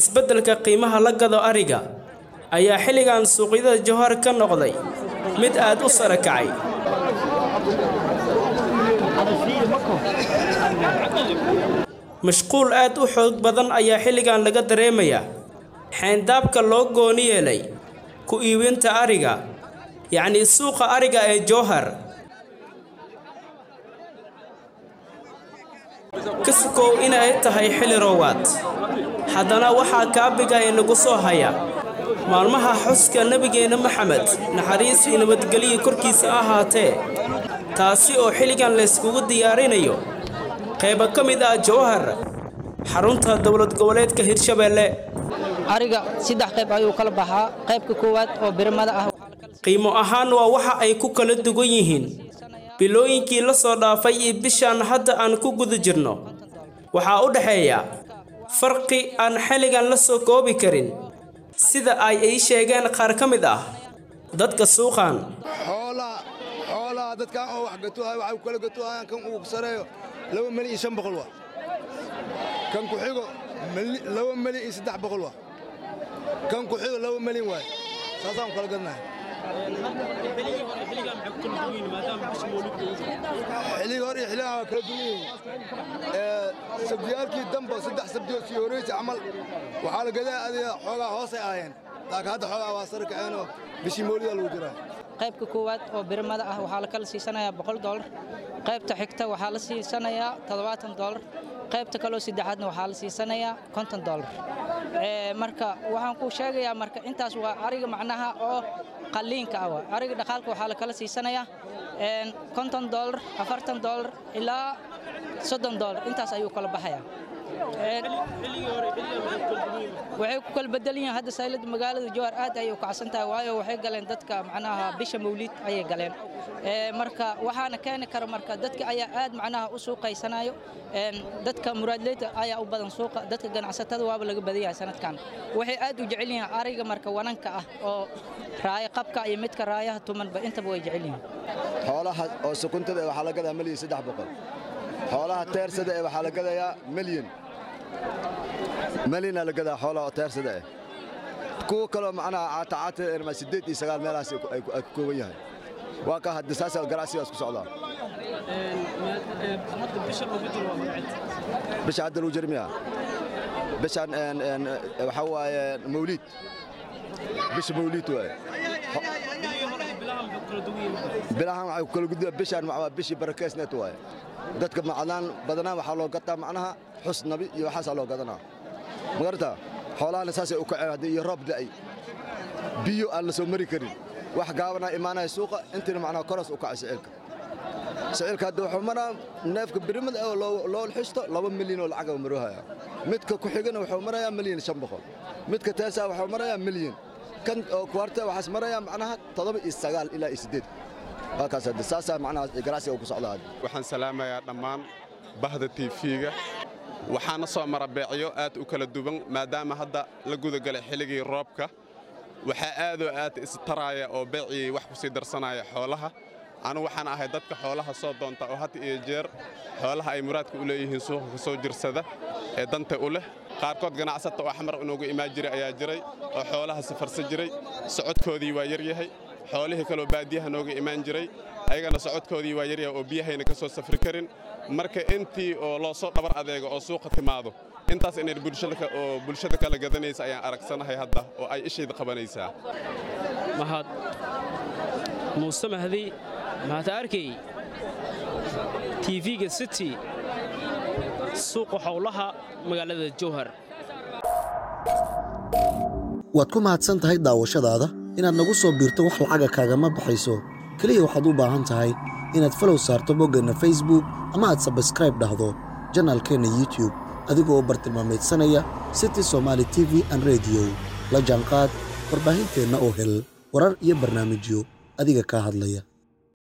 isbeddelka qiimaha la gado ariga ayaa xilligan suuqyada jowhar ka noqday mid aad u sare kacay mashquul aad u xoog badan ayaa xilligan laga dareemayaa xeyndaabka loo gooni yeelay ku iibinta ariga yacnii suuqa ariga ee jowhar ka sukow inay tahay xilli roowaad haddana waxaa kaabiga inagu soo haya maalmaha xuska nebigeenna maxamed naxariis iyo nabadgelyo korkiisa ahaatee taasi oo xilligan layskugu diyaarinayo qaybo ka mid ah jowhar xarunta dowlad goboleedka hirshabeelle ariga saddex qayb ayuu kala baxaa qaybka koowaad oo birmada ah qiimo ahaan waa waxa ay ku kala duwan yihiin bilooyinkii la soo dhaafay iyo bishaan hadda aan ku guda jirno waxaa u dhexeeya farqi aan xilligan la soo koobi karin sida ay ii sheegeen qaar ka mid ah dadka suuqan xoolaha xoolaha dadkan oo wax gatuhay waxay kala gatuhayaan kan uu sareeyo laba mali iyo shan boqol waa kan ku xigo laba mali iyo saddex boqol waa kan ku xigo laba malin waay saasaan kala gadnahay xilliga hore iyo xilligan waa kala duwan yihiin sabdiyaalkii dambo saddex sabdiyo sii horeysa camal waxaa la gadaa adiga xoogaa hoosay ahaayeen laakiin hadda xoogaa waa sare kaceenoo bishii moolidaa lagu jiraa qaybka koowaad oo birmada ah waxaa la kala siisanayaa boqol doolar qaybta xigta waxaa la siisanayaa toddobaatan doolar qaybta kaloo saddexaadna waxaa la siisanayaa konton doolar marka waxaan kuu sheegayaa marka intaas waa ariga macnaha oo qalliinka ah waa ariga dhaqaalka waxaa la kala siisanayaa konton doolar afartan doolar ilaa soddon doolar intaas ayuu kala baxayaa waxay ku kala bedelan yihiin hadda saylada magaalada jowhar aad ayay u kacsan tahay waayo waxay galeen dadka macnaha bisha mawliid ayay galeen marka waxaana keeni kara marka dadka ayaa aad macnaha u suuqaysanayo dadka muraadleyda ayaa u badan suuqa dadka ganacsatada waaba laga badan yahay sanadkan waxay aad u jecel yihiin ariga marka wananka ah oo raaya qabka iyo midka raayaha tumanba intaba way jecel yihiin xoolaha oo sukuntada waxaa la gadaa milyan saddex boqol xoolaha teersada ee waxaa la gadayaa milyan malina la gadaa xoolaha oo teersada ah kuwa kaloo macnaha caatacaata siddeed iyo sagaal meelahaas ay ku kooban yahay waa ka hadda saasa ganacsigaas ku socdaa bisha hadda lagu jirmiya bishan waxaa waaye mawliid bisha mawliid waaye bilahan waxay ku kala gudbaa bishaan waa bishii barakeysneed waaye dadka macnaan badanaa waxaa loo gataa macnaha xus nabi iyo waxaasaa loo gadanaa magarta xoolahana saasay u kaceen haddii iyo roob da'ay biyo aan la soo mari karin wax gaabanaa imaanaya suuqa intiina macnaha koras u kacay sicilka sicilka hadda wuxuu maraa neefka birimada oo loo xisto laba milyan oo lacaga maroohaya midka ku xigana wuxuu marayaa milyan shan boqol midka teesaa wuxuu marayaa milyan kan oo kuwarta waxaas marayaa macnaha toddoba iyo sagaal ilaa iyo siddeed halkaas hadda saasaa macnaha ganacsiga ku socdaa waxaan salaamayaa dhammaan bahda tiifiga waxaana soo mara beecyo aad u kala duwan maadaama hadda la gudagalay xilligii roobka waxaa aadoo aad istaraaya oo beecii wax ku sii darsanaya xoolaha anu waxaan ahay dadka xoolaha soo doonta oo had iyo jeer xoolaha ay muraadka u leeyihiin suuqa ka soo jirsada ee danta u leh qaarkood ganacsata oo xamar inoogu imaan jiray ayaa jiray oo xoolaha safarsan jiray socodkoodii waa yaryahay xoolihii kaloo baadiyaha nooga imaan jiray ayagana socodkoodii waa yaryahay oo biyahayna ka soo safri karin marka intii oo loo soo dhabar adeego oo suuqa timaado intaas inay oo bulshada kala gadanaysa ayaan aragsanahay hadda oo ay ishayda qabanaysaa mahad muuse mahdi mahad arkay tv-ga city suuqa xowlaha magaalada jowhar waad ku mahadsan tahay daawashadaada inaad nagu soo biirto wax lacaga kaagama baxayso keliya waxaad u baahan tahay inaad falow saarto boggeenna facebook ama aad sabskraib dhahdo janaalkeenna youtube adigoo bartilmaamaydsanaya city somaali t v an rediyo la jaanqaad warbaahinteenna oo hel warar iyo barnaamijyo adiga kaa hadlaya